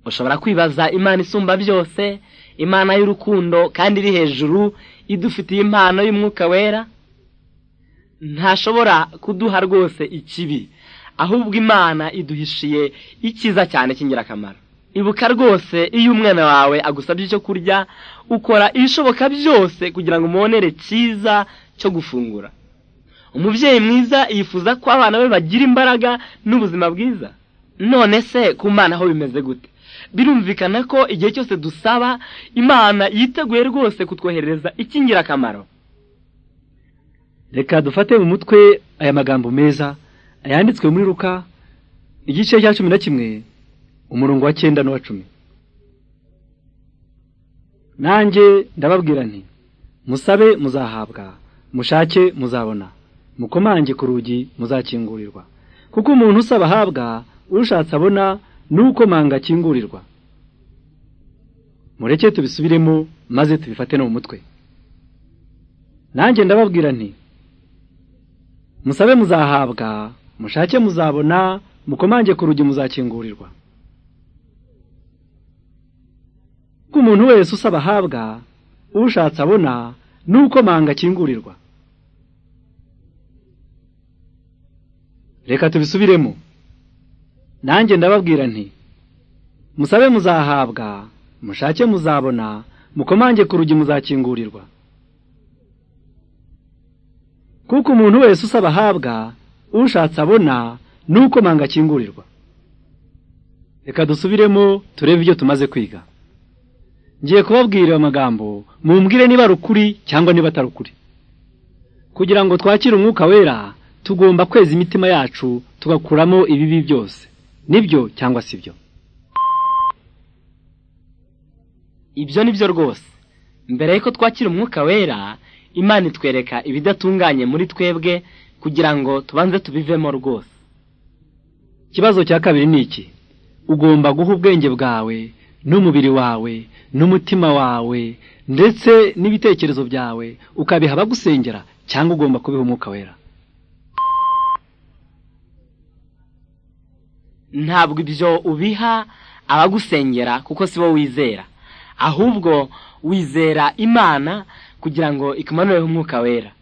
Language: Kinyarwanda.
ushobora kwibaza imana isumba byose imana y'urukundo kandi iri hejuru idufitiye impano y'umwuka wera ntashobora kuduha rwose ikibi ahubwo imana iduhishiye icyiza cyane cy'ingirakamaro ibuka rwose iyo umwana wawe agusabye icyo kurya ukora ibishoboka byose kugira ngo umubonere cyiza cyo gufungura umubyeyi mwiza yifuza ko abana be bagira imbaraga n'ubuzima bwiza none se ku mwana ho bimeze gute birumvikana ko igihe cyose dusaba imana yiteguye rwose kutwoherereza icy'ingirakamaro reka dufate mu mutwe aya magambo meza ayanditswe muri ruka igice cya cumi na kimwe umurongo wa cyenda n'uwa cumi nanjye ndababwira nti musabe muzahabwa mushake muzabona mukomange ku rugi muzakingurirwa kuko umuntu usaba ahabwa ushatse abona n'ukomanga akingurirwa mureke tubisubiremo maze tubifate no mu mutwe nanjye ndababwira nti musabe muzahabwa mushake muzabona mukomange ku rugi muzakingurirwa ko umuntu wese usaba ahabwa ushatse abona n'uko manga akingurirwa reka tubisubiremo nanjye ndababwira nti musabe muzahabwa mushake muzabona mukomange ku rugi muzakingurirwa kuko umuntu wese usaba ahabwa ushatse abona n'uko manga akingurirwa reka dusubiremo turebe ibyo tumaze kwiga ngiye kubabwira amagambo mumbwire niba ari ukuri cyangwa niba atari ukuri kugira ngo twakire umwuka wera tugomba kweza imitima yacu tugakuramo ibibi byose nibyo cyangwa si byo ibyo ni byo rwose mbere y'uko twakira umwuka wera imana itwereka ibidatunganye muri twebwe kugira ngo tubanze tubivemo rwose ikibazo cya kabiri ni iki ugomba guha ubwenge bwawe n'umubiri wawe n'umutima wawe ndetse n'ibitekerezo byawe ukabiha abagusengera cyangwa ugomba kubiha umwuka wera ntabwo ibyo ubiha abagusengera kuko si bo wizera ahubwo wizera imana kugira ngo ikumanureho umwuka wera